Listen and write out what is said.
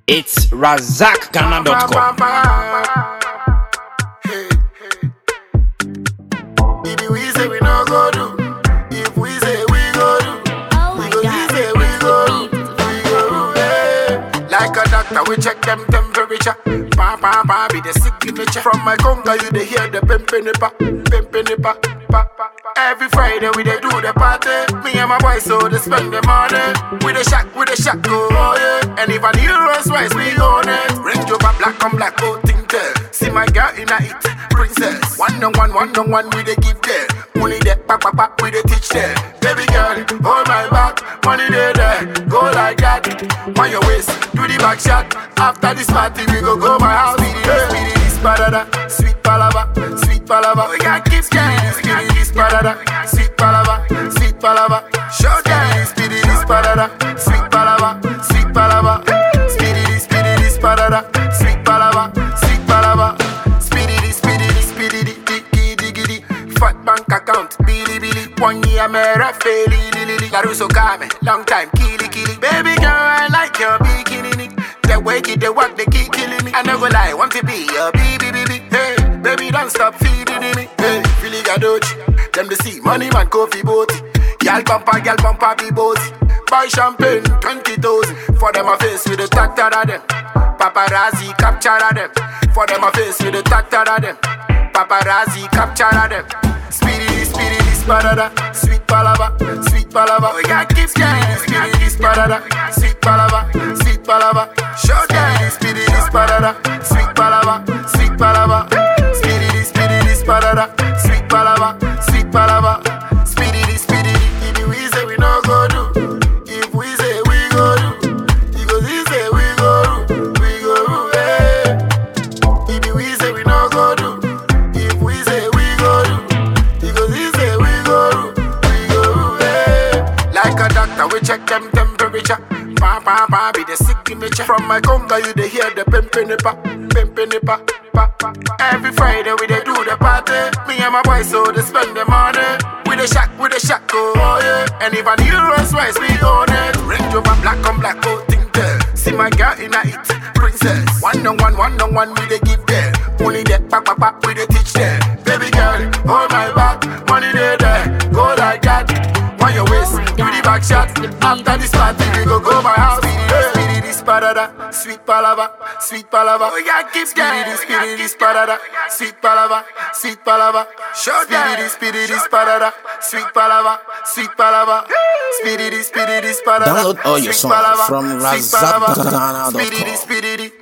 It's razakghana.com. Hey, hey. If we say we no go do, if we say we go do, Oh my because god. we say we go do, we go do. Hey. Like a doctor, we check them temperature. Pa pa pa, be the signature. From my conga, you they hear the pimpinipa, pimpinipa. Pa, pa, pa. Every Friday we they do the party. Me and my boys so they spend the money. We the shack, we the shack go oh yeah. And if I need Rolls Royce, we own it. Range over black on black, oh think there. See my girl in a it, princess. One on one, one on one, we they give there. Money there, pa pa pa, we they teach there. Baby girl, hold my back, money there there. Go like that, on your waist, do the back shot. After this party, we go go my house. Speedy, this, speedy, this, parada, sweet palava, sweet palava. We got keep speedy, this, speedy, this, parada, sweet palava, sweet palava. Show them this, speedy, this, parada, sweet palava, sweet palava. Speedy, this, speedy, this, parada, sweet palava, sweet palava. Speedy, this, speedy, this, speedy, this, diggy, diggy, diggy. Fat bank account, billy, billy. One year, me rafe, lily, lily. Caruso Kame, long time, killy, killy. Baby girl, I like your bikini. The way you the work, they keep killing me. I no go lie, want to be your baby, baby. Hey, baby, don't stop feeding me. Hey, Philly Gadochi, them to see money man, coffee boat. Gal bumper, gal bumper, be bossy. Buy champagne, 20,000. For them, I face with the tractor of them. Paparazzi capture of them. For them, I face with the tractor of them. Paparazzi capture of them. Speedy, speedy, this parada, sweet palava, sweet palava. We got keep speedy, speedy, this parada, sweet palava, sweet palava. Show them speedy, this parada, sweet palava, sweet palava. Speedy, speedy, this parada, sweet palava, sweet palava. Speedy, this, speedy, if we say we no go do, if we say we go do, because he say we go do, we go do, hey. If we say we no go do, if we say we go do, because he say we go do, we go do, hey. Like a doctor, we check them temperature. Pa pa pa, be the signature. From my conga, you they hear the pimpinipa, pimpinipa. Pa, pa, pa. Every Friday we they do the party. Me and my boys so they spend the money. We the shack, we the shack, oh yeah. And if I need Rolls Royce, we own it. Range over black on black, oh think there. See my girl in a it, princess. One on one, one on one, we they give there. Only that, pa pa pa, we they teach there. Baby girl, hold my back, money there there. Go like that, on your waist, do the back shot. After this party, we go go my house. Speedy, speedy, this parada, sweet palava, sweet palava. We got keep speedy, this, speedy, this parada, sweet palava, sweet palava. Show speedy, this, speedy, this parada, sweet palava, sweet palava. Speedy, this, speedy, this parada. Download all your sweet songs palava, from sweet palava. razakghana.com. Speedy, this, speedy, this.